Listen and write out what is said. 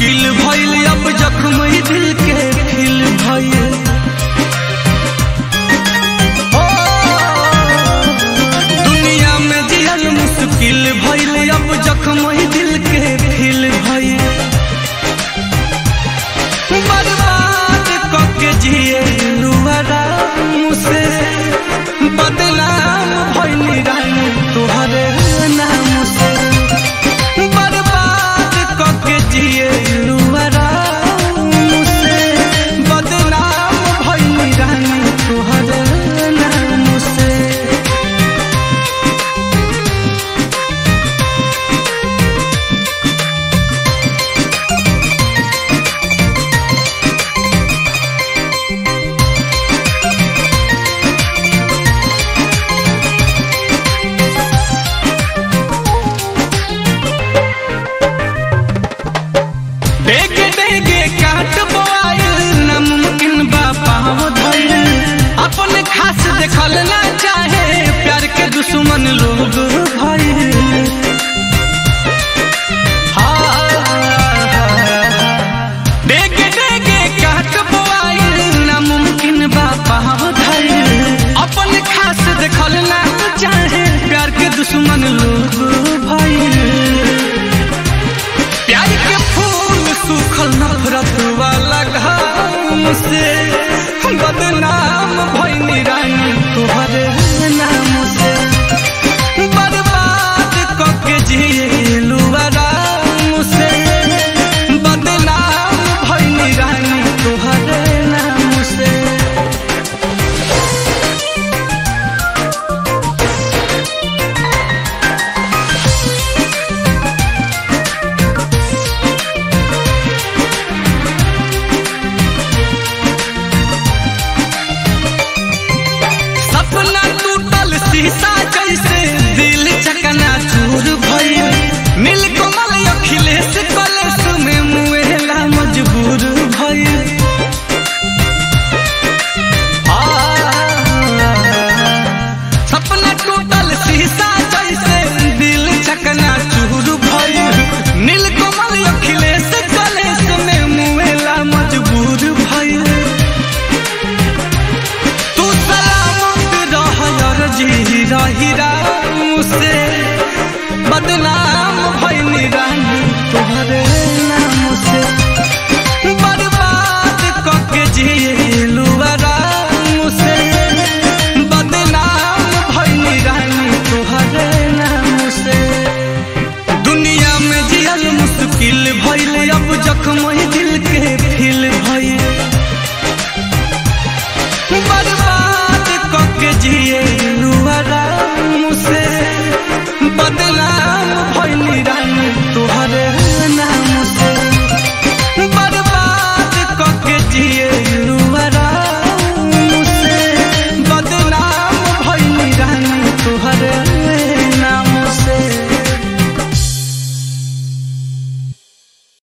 मुश्किल भइल अब जख्म ही दिल के खिल भइल ओ, दुनिया में जियल मुश्किल भइल अब जख्म ही दिल के खिल भइल बर्बाद कके जिए लुहरा मुझसे बदनाम भइली रानी तुहरे नाम से बर्बाद कके जिए लुहरा मुझसे बदनाम भइली रानी तुहरे नाम से डेगे डेगे काट बोआइल नामुमकिन बा पाँव धइल अपन खास देखल ना चाहे प्यार के दुश्मन लोग